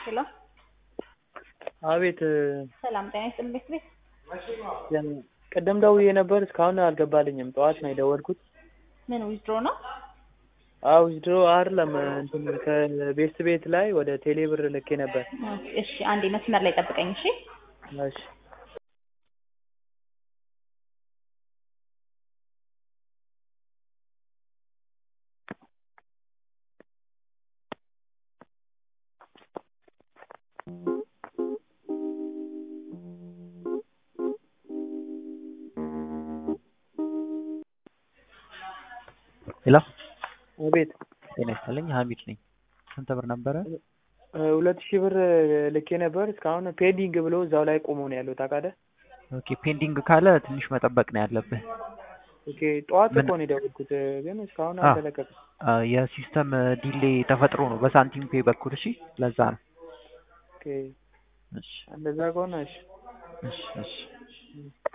ሄሎ አቤት ሰላም ጤና ይስጥልኝ ቤት ቤት ቅድም ደውዬ ነበር እስካሁን አልገባልኝም። ጠዋት ነው የደወልኩት። ምን ዊዝድሮ ነው? አዎ ዊዝድሮ አይደለም እንትን ከቤስት ቤት ላይ ወደ ቴሌ ብር ልኬ ነበር። እሺ አንዴ መስመር ላይ ጠብቀኝ እሺ። እሺ ሄሎ አቤት ጤና ይስጥልኝ ሀሚድ ነኝ። ስንት ብር ነበረ? ሁለት ሺህ ብር ልኬ ነበር እስካሁን ፔንዲንግ ብሎ እዛው ላይ ቆሞ ነው ያለው ታውቃለህ? ኦኬ ፔንዲንግ ካለ ትንሽ መጠበቅ ነው ያለብህ። ኦኬ ጠዋት ምን- እኮ ነው የደወልኩት ግን እስካሁን አ- አልተለቀቀም። አ፣ የሲስተም ዲሌ ተፈጥሮ ነው በሳንቲም ፔ በኩል እሺ፣ ለዛ ነው። ኦኬ እሺ እንደዛ ከሆነ እሺ እሺ እሺ